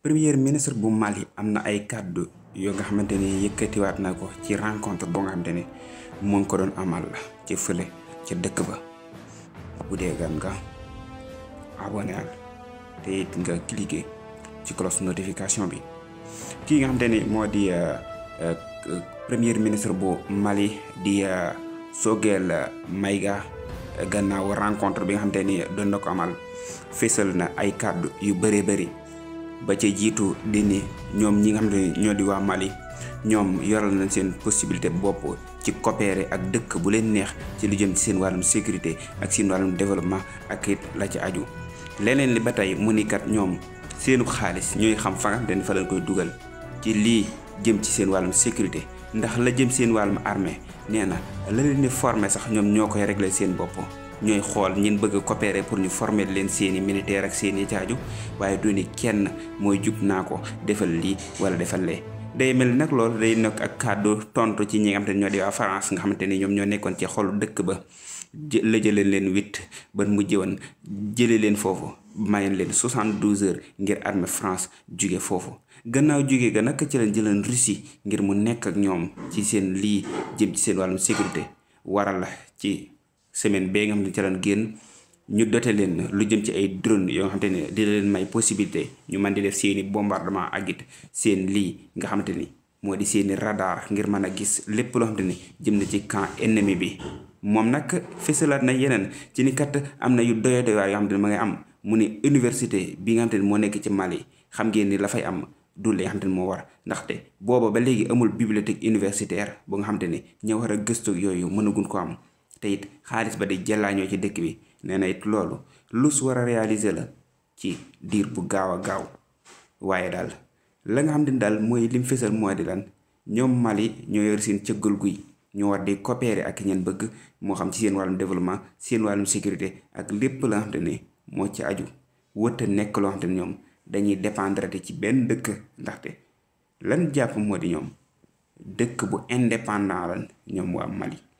premier ministre bu Mali am na ay kàddu yoo nga xamante ni yëkkatiwaat na ko ci rencontre boo nga xamante ni mu ngi ko doon amal ci fële ca dëkk ba bu dee gan nga abonné al te it nga cliqué ci cloche notification bi kii nga xamante ni moo di premier ministre bu Mali di Choguel Maïga gannaaw rencontre bi nga xamante ni doon na ko amal fésal na ay kàddu yu bëree bëri ba ca jiitu di ni ñoom ñi nga xam ne ñoo di waa Mali ñoom yoral nañ seen possibilité bopp ci coopérer ak dëkk bu leen neex ci lu jëm ci seen wàllum sécurité ak seen wàllum développement ak it la ci aju leneen li ba tey mu ni kat ñoom seenu xaalis ñooy xam fa nga xam ne fa lañ koy dugal ci lii jëm ci seen wàllum sécurité ndax la jëm seen wàllum armée nee na la leen di former sax ñoom ñoo koy régler seen bopp ñooy xool ñin bëgg a coopérer pour ñu former leen seeni militaire ak seeni caaju waaye du ni kenn mooy jug naa ko defal lii wala defal lee day mel nag loolu day nekk ak kàddu tontu ci ñi nga xamante ni ñoo di waa France nga xamante ni ñoom ñoo nekkoon ci xolu dëkk ba la jëlee leen huit ba mujjee woon jëlee leen foofu mayen leen 72 heures ngir armée France jóge foofu gannaaw jóge ga nag ci leen jëleen Russie ngir mu nekk ak ñoom ci seen lii jëm ci seen wàllum sécurité waral la ci semaine bee nga xam ne ci leen génn ñu dote leen lu jëm ci ay drone yoo nga xamante ne di leen may possibilité ñu mën di def seeni bombardement ak it seen lii nga xamante ni moo di seeni radar ngir mën a gis lépp loo xamante ni jëm na ci camp ennemi bi moom nag fësalaat na yeneen ci ni kat am na yu doyo doy waar yoo xamante ne ma ngay am mu ni université bi nga xamante ni moo nekk ci Mali xam ngeen ni la fay am du li nga xamante ni moo war ndaxte booba ba léegi amul bibliothèque universitaire bu nga xamante ni ña war a gëstu yooyu mënagun ko am te it xaalis ba di jëlaañoo ci dëkk bi nee na it loolu lu su war a réaliser la ci diir bu gaaw a gaaw waaye daal la nga xam ne daal mooy lim fésal moo di lan ñoom Mali ñoo yor seen cëggal guy ñoo war di coopérer ak ñeen bëgg moo xam ci seen wàllum développement seen wàllum sécurité ak lépp la nga xam ne moo ci aju wëtta nekk loo xam ne ñoom dañuy dépendre ci benn dëkk ndaxte lan jàpp moo di ñoom dëkk bu indépendant lan ñoom waa Mali